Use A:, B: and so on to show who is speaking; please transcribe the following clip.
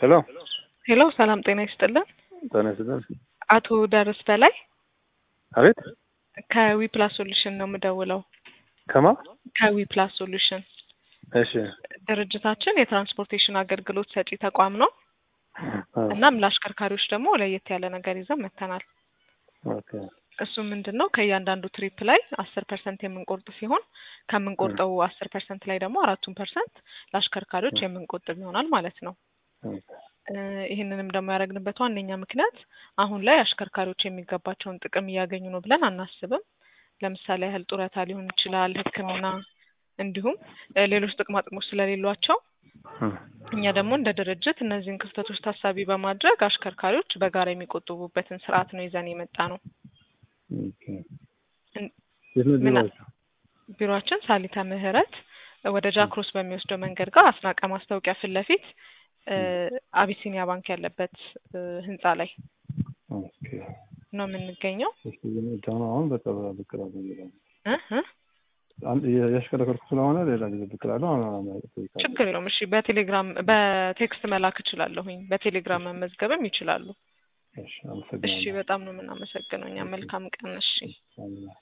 A: ሄሎ
B: ሄሎ ሰላም ጤና ይስጥልን።
A: ጤና ይስጥልን።
B: አቶ ደርስ በላይ
A: አቤት
B: ከዊ ፕላስ ሶሉሽን ነው የምደውለው።
A: ከማ
B: ከዊ ፕላስ ሶሉሽን
A: እሺ
B: ድርጅታችን የትራንስፖርቴሽን አገልግሎት ሰጪ ተቋም ነው።
A: አ፣
B: እናም ለአሽከርካሪዎች ደግሞ ለየት ያለ ነገር ይዘን መጥተናል።
A: ኦኬ
B: እሱ ምንድን ነው ከእያንዳንዱ ትሪፕ ላይ አስር ፐርሰንት የምንቆርጥ ሲሆን ከምንቆርጠው አስር ፐርሰንት ላይ ደግሞ አራቱን ፐርሰንት ለአሽከርካሪዎች የምንቆጥብ ይሆናል ማለት ነው።
A: ኦኬ
B: እ፣ ይህንንም ደግሞ ያደረግንበት ዋነኛ ምክንያት አሁን ላይ አሽከርካሪዎች የሚገባቸውን ጥቅም እያገኙ ነው ብለን አናስብም። ለምሳሌ ያህል ጡረታ ሊሆን ይችላል፣ ሕክምና እንዲሁም እ፣ ሌሎች ጥቅማ ጥቅሞች ስለሌሏቸው
A: እም፣
B: እኛ ደግሞ እንደ ድርጅት እነዚህን ክፍተቶች ታሳቢ በማድረግ አሽከርካሪዎች በጋራ የሚቆጥቡበትን ስርዓት ነው ይዘን የመጣ ነው።
A: ኦኬ
B: እን-
A: የት ነው
B: ምን-
A: ቢሮአችሁ?
B: ቢሮአችን ሳሊተ ምህረት ወደ ጃክሮስ በሚወስደው መንገድ ጋር አስናቀ ማስታወቂያ ፊት ለፊት እ፣ አቢሲኒያ ባንክ ያለበት እ፣ ህንጻ ላይ
A: ኦኬ
B: ነው የምንገኘው።
A: እሺ ግን አሁን አሁን በቃ ብቅ እላለሁ የሚለው
B: እ እ
A: አንድ ያሽከረከርኩ ስለሆነ ሌላ ጊዜ ብቅ እላለሁ። አሁን አሁን እጠይቃለሁ።
B: ችግር የለውም። እሺ በቴሌግራም በቴክስት መላክ እችላለሁኝ። በቴሌግራም መመዝገብም ይችላሉ።
A: እሺ
B: እሺ
A: አመሰግናለሁ።
B: በጣም ነው የምናመሰግነው። እኛ መልካም ቀን። እሺ
A: አሜን።